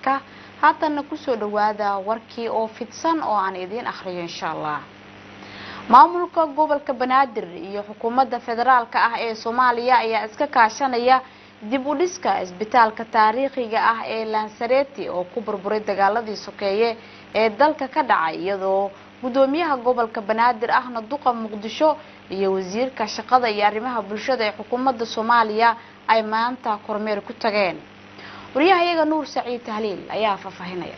caafimaadka haatanna kusoo dhawaada warkii oo fidsan oo aan idiin akhriyo insha allah maamulka gobolka banaadir iyo xukuumadda federaalka ah ee soomaaliya ayaa iska kaashanaya dib u dhiska isbitaalka taariikhiga ah ee lansareti oo ku burburay dagaaladii sokeeye ee dalka ka dhacay iyadoo gudoomiyaha gobolka banaadir ahna duqa muqdisho iyo wasiirka shaqada iyo arrimaha bulshada ee xukuumadda soomaaliya ay maanta kormeer ku tageen wariyahayaga nuur saciid tahliil ayaa faahfaahinaya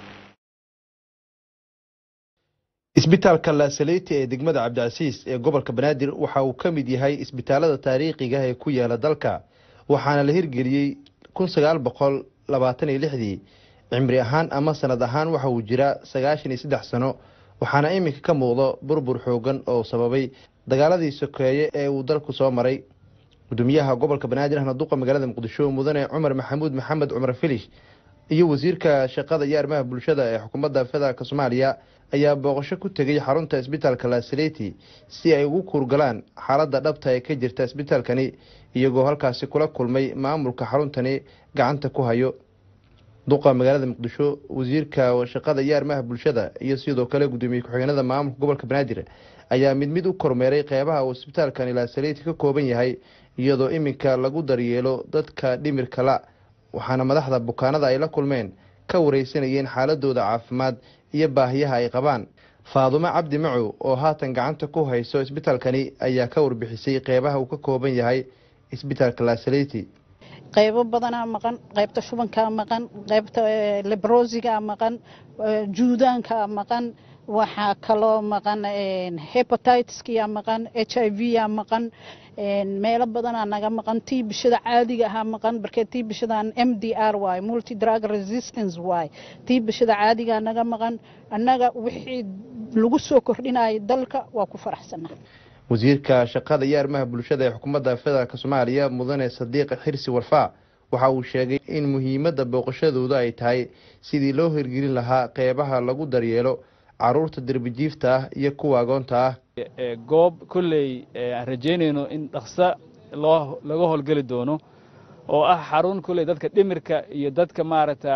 isbitaalka laasaleyti ee degmada cabdicasiis ee gobolka banaadir waxa uu ka mid yahay isbitaalada taariikhiga ee ku yaala dalka waxaana la hirgeliyey kun sagaal boqol labaatan iyo lixdii cimri ahaan ama sanad ahaan waxa uu jiraa sagaashan iyo saddex sano waxaana iminka ka muuqdo burbur xoogan oo sababay dagaaladii sokeeye ee uu dalku soo maray gudoomiyaha gobolka banaadir ahna duqa magaalada muqdisho mudane cumar maxamuud maxamed cumar filish iyo wasiirka shaqada iyo arrimaha bulshada ee xukuumadda federaalk soomaaliya ayaa booqasho ku tegay xarunta isbitaalka lasaleti si ay ugu kuurgalaan xaaladda dhabta ee ka jirta isbitaalkani iyagoo halkaasi kula kulmay maamulka xaruntani gacanta ku hayo duqa magaalada muqdisho wasiirka shaqada iyo arrimaha bulshada iyo sidoo kale gudoomiye ku-xigeenada maamulka gobolka banaadir ayaa mid mid u kormeeray qeybaha uu isbitaalkani lasaleti ka kooban yahay iyadoo iminka lagu daryeelo dadka dhimirka la waxaana madaxda bukaanada ay la kulmeen ka wareysanayeen xaaladooda caafimaad iyo baahiyaha ay qabaan faadumo cabdi macow oo haatan gacanta ku hayso isbitaalkani ayaa ka warbixisay qeybaha uu ka kooban yahay isbitaalka lasaleti qaybo badanaa maqan qaybta shubankaa maqan qaybta lebrosigaa maqan juudaankaa maqan waxaa kaloo maqan hepatitiska maqan h i v yaa maqan meelo badanaa naga maqan tii bishada caadiga ahaa maqan barkee tii bishadan m d r y multi drug resistance y tii bishada caadigaa naga maqan annaga wixii lagu soo kordhinaya dalka waa ku faraxsanaa wasiirka shaqada iyo arrimaha bulshada ee xukuumadda federaalk soomaaliya mudane sadiiq xirsi warfaa waxa uu sheegay in muhiimadda booqashadooda ay tahay sidii loo hirgelin lahaa qeybaha lagu daryeelo caruurta derbijiifta ah iyo kuwa agoonta ah goob kolley aan rajaynayno in dhaqso loo laga howlgeli doono oo ah xarun kolley dadka dhimirka iyo dadka maaragta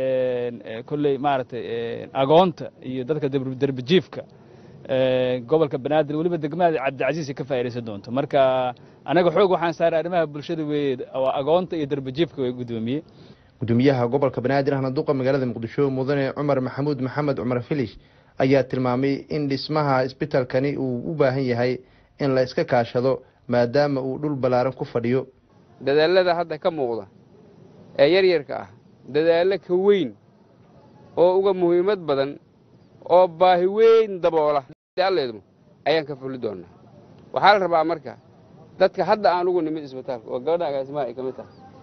kolley maaragtay agoonta iyo dadka derbijiifka gobolka banaadir weliba degmada cabdicasiis ka faa'idaysan doonto marka anaga xoog waxaan saaray arrimaha bulshada weeye oo agoonta iyo derbijiifka way gudoomiye gudoomiyaha gobolka banaadir ahna duqa magaalada muqdisho mudane cumar maxamuud maxamed cumar filish ayaa tilmaamay in dhismaha isbitaalkani uu u baahan yahay in la iska kaashado maadaama uu dhul ballaaran ku fadhiyo dadaalada hadda ka muuqda ee yaryarka ah dadaallo ka weyn oo uga muhiimad badan oo baahi weyn daboola alleedmu ayaan ka fuli doonnaa waxaa la rabaa marka dadka hadda aan ugu nimid isbitaalka oo gabadha agaasimaha ay ka mid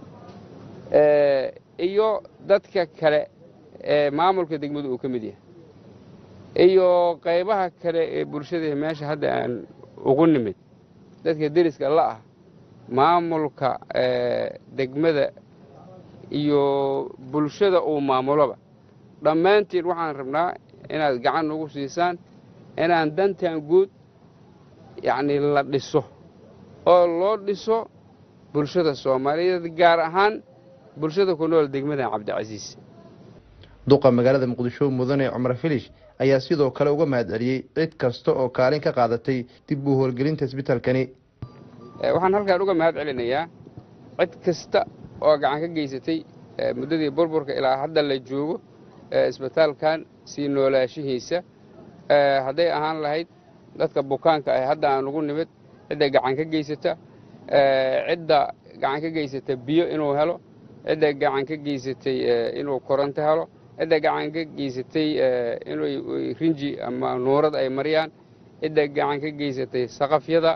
tahay iyo dadka kale ee maamulka degmadu uu ka mid yahay iyo qaybaha kale ee bulshada meesha hadda aan ugu nimid dadka deriska la'ah maamulka degmada iyo bulshada uu maamuloba dhammaantiin waxaan rabnaa inaad gacan nagu siisaan inaan dantan guud yacnii la dhiso oo loo dhiso bulshada soomaaliyeed gaar ahaan bulshada ku nool degmada cabdicasiis duqa magaalada muqdisho mudane cumar filish ayaa sidoo kale uga mahad celiyey cid kasta oo kaalin ka qaadatay dib u howlgelinta isbitaalkani waxaan halkaan uga mahad celinayaa cid kasta oo gacan ka geysatay muddadii burburka ilaa hadda la joogo isbitaalkan sii noolaashihiisa hadday ahaan lahayd dadka bukaanka ah hadda aan ugu nimid cidda gacan ka geysata cidda gacan ka geysata biyo inuu helo cidda gacan ka geysatay inuu koronto helo cidda gacan ka geysatay inuu rinji ama nuurad ay mariyaan cidda gacan ka geysatay saqafyada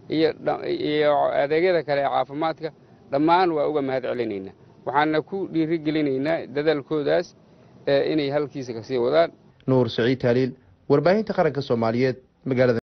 iyo adeegyada kale ee caafimaadka dhammaan waa uga mahad celinaynaa waxaana ku dhiiri gelinaynaa dadaalkoodaas inay halkiisa kasii wadaan nuur saciid taaliil warbaahinta qaranka soomaaliyeed magaalada